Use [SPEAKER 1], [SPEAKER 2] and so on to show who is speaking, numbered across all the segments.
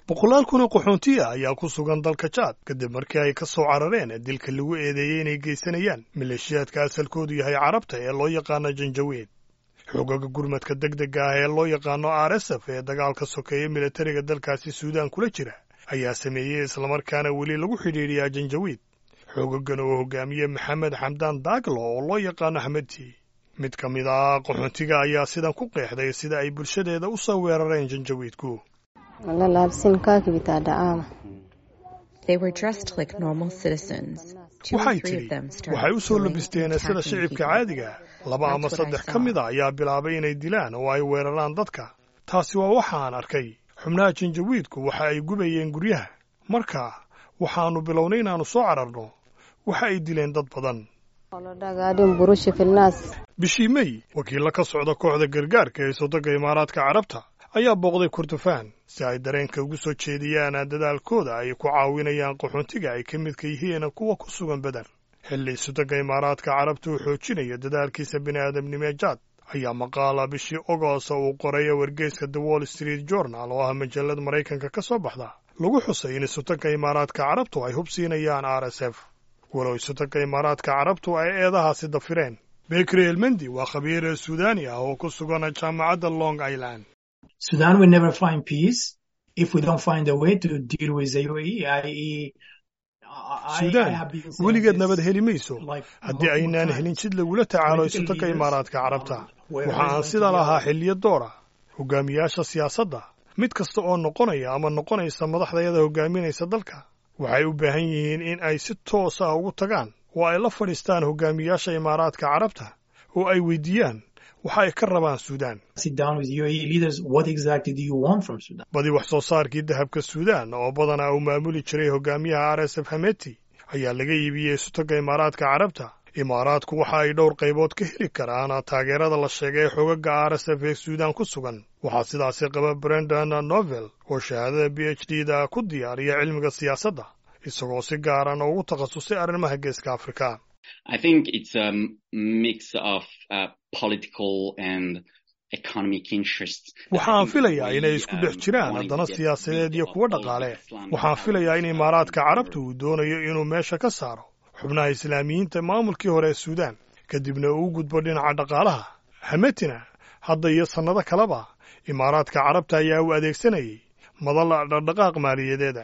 [SPEAKER 1] boqolaal kun oo qaxoonti ah ayaa ku sugan dalka jaad kadib markii ay ka soo carareen dilka lagu eedeeyey inay geysanayaan maleeshiyaadka asalkoodu yahay carabta ee loo yaqaano janjaweed xoogaga gurmadka deg dega ah ee loo yaqaano r s f ee dagaalka sokeeye militariga dalkaasi suudaan kula jira ayaa sameeyey islamarkaana weli lagu xidhiidhiyaa janjawiid xoogagan oo hogaamiye maxamed xamdaan daaglo oo loo yaqaano xamedti mid ka mid ah qaxoontiga ayaa sidan ku qeexday sida ay bulshadeeda u soo weerareen janjawiidku waxay tidhi waxay u soo labisteen sida shicibka caadiga laba ama saddex ka mid a ayaa bilaabay inay dilaan oo ay weeraraan dadka taasi waa waxa aan arkay xubnaha janjawiidku waxa ay gubayeen guryaha marka waxaannu bilownay inaannu soo cararno waxa ay dileen dad badan bishii mey wakiilla ka socda kooxda gargaarka ee sodonka imaaraadka carabta ayaa booqday kurdufaan si ay dareenka ugu soo jeediyaan dadaalkooda ay ku caawinayaan qaxoontiga ay ka midka yihiin kuwa ku sugan beder xilli sodonka imaaraadka carabta uu xoojinayo dadaalkiisa bini'aadamnimo jaad ayaa maqaala bishii ogost uu qoray wargeyska the wall street journal oo ah majallad maraykanka ka soo baxda lagu xusay in sotonka imaaraadka carabtu ay hub siinayaan r s f walow sotonka imaaraadka carabtu ay eedahaasi dafireen bekri elmendi waa khabiir suudaani ah oo ku sugan jaamacadda long island
[SPEAKER 2] Sudan will never find peace if we don't find a way to deal with the UAE, i.e.
[SPEAKER 1] suudaan weligeed nabad heli mayso haddii aynaan helin jid lagula tacaalo sotonka imaaraadka carabta waxa aan sida lahaa xilliyo doora hogaamiyaasha siyaasadda mid kasta oo noqonaya ama noqonaysa madaxdayada hogaaminaysa dalka waxay u baahan yihiin in ay si toos ah ugu tagaan oo ay la fadhiistaan hogaamiyaasha imaaraadka carabta oo ay weydiiyaan waxa ay ka rabaan suudaan badi wax soo saarkii dahabka suudaan oo badanaa uu maamuli jiray hogaamiyaha r s f hameti ayaa laga iibiyey sotonka imaaraadka carabta imaaraadku waxa ay dhowr qaybood ka heli karaan taageerada la sheegay xogaga r s f ee suudaan ku sugan waxaa sidaasi qaba brendan novel oo shahaadada b h d da ku diyaariya cilmiga siyaasadda isagoo si gaaran ugu takhasusay arrimaha geeska afrika
[SPEAKER 3] I think it's a mix of uh, political and economic interests.
[SPEAKER 1] waxaan filayaa inay isku dhex jiraan haddana siyaasadeed iyo kuwo dhaqaale waxaan filayaa in imaaraadka carabta uu doonayo inuu meesha ka saaro xubnaha islaamiyiinta maamulkii hore ee suudaan kadibna uu gudbo dhinaca dhaqaalaha hametina hadda iyo sannado kaleba imaaraadka carabta ayaa u adeegsanayay madal dhaqdhaqaaq maaliyadeeda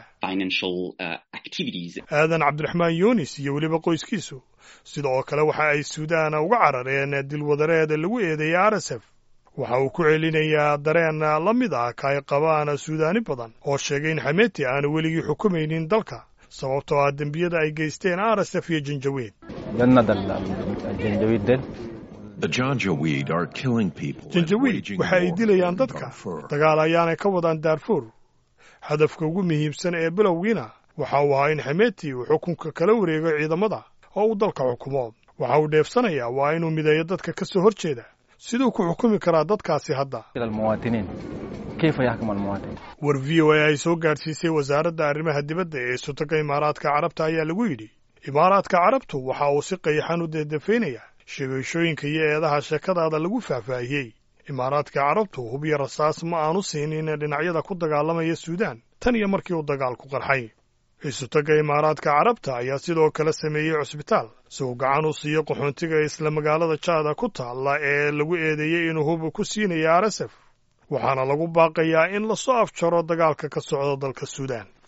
[SPEAKER 1] aadan cabdiraxmaan yunis iyo weliba qoyskiisu sida oo kale waxa ay suudaan uga carareen dilwadareed lagu eedeeyay r s f waxa uu ku celinayaa dareen la mid ah ka ay qabaan suudaani badan oo sheegay in xameti aanu weligii xukumaynin dalka sababtoo ah dembiyada ay geysteen r s f iyo janjaweed janjawiid waxa ay dilayaan dadka dagaal ayaanay ka wadaan daarfuur hadafka ugu muhiimsan ee bilowgiina waxa uu ahaa in xameti uu xukunka kala wareego ciidamada oo uu dalka xukumo waxa uu dheefsanayaa waa inuu mideeyo dadka ka soo hor jeeda siduu ku xukumi karaa dadkaasi hadda war v o a ay soo gaadhsiisay wasaaradda arrimaha dibadda ee sotonka imaaraadka carabta ayaa lagu yidhi imaaraadka carabtu waxa uu si qayaxan u deedafaynayaa sheegashooyinka iyo eedaha sheekadaada lagu faahfaahiyey imaaraadka carabtu hub iyo rasaas ma aanu siinin dhinacyada ku dagaalamaya suudaan tan iyo markii uu dagaalku qarxay isotoga imaaraadka carabta ayaa sidoo kale sameeyey cusbitaal si uu gacan u siiyo qaxoontiga isla magaalada jaada ku taalla ee lagu eedeeyey inuu hub ku siinaya r s f waxaana lagu baaqayaa in lasoo afjaro dagaalka ka socda dalka suudaan